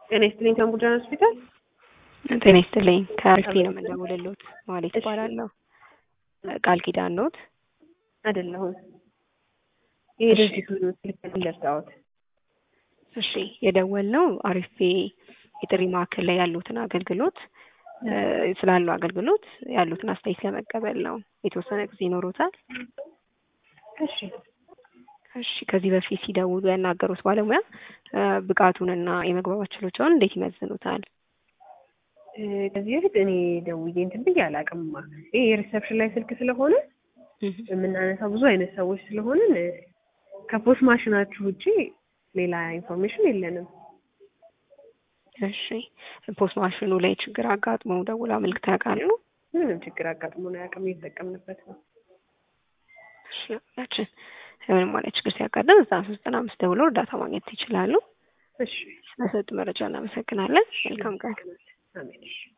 ጤና ይስጥልኝ ተንቡጃን ሆስፒታል። ጤና ይስጥልኝ ከአርፌ ነው የምንደውልልዎት። ማለት ይባላለሁ። ቃል ኪዳን ኖት? አይደለሁም። ይሄ ድርጅት ስልክ ለርዳዎት። እሺ የደወልነው አርፌ የጥሪ ማዕከል ላይ ያሉትን አገልግሎት ስላለው አገልግሎት ያሉትን አስተያየት ለመቀበል ነው። የተወሰነ ጊዜ ይኖሮታል? እሺ እሺ ከዚህ በፊት ሲደውሉ ያናገሩት ባለሙያ ብቃቱንና የመግባባት ችሎታውን እንዴት ይመዝኑታል? ከዚህ በፊት እኔ ደውዬ እንትን ብዬ አላውቅምማ። ይሄ የሪሰፕሽን ላይ ስልክ ስለሆነ የምናነሳው ብዙ አይነት ሰዎች ስለሆንን ከፖስት ማሽናችሁ ውጪ ሌላ ኢንፎርሜሽን የለንም። እሺ ፖስት ማሽኑ ላይ ችግር አጋጥሞ ደውላ አመልክተው ያውቃሉ? ምንም ችግር አጋጥሞን አያውቅም። እየተጠቀምንበት ነው። እሺ ያችን ምንም ማለት ችግር ሲያጋጥም እዛ ሶስት ዘጠና አምስት ደውለው እርዳታ ማግኘት ይችላሉ። እሺ ስለሰጡ መረጃ እናመሰግናለን። መልካም ቀን። አሜን። እሺ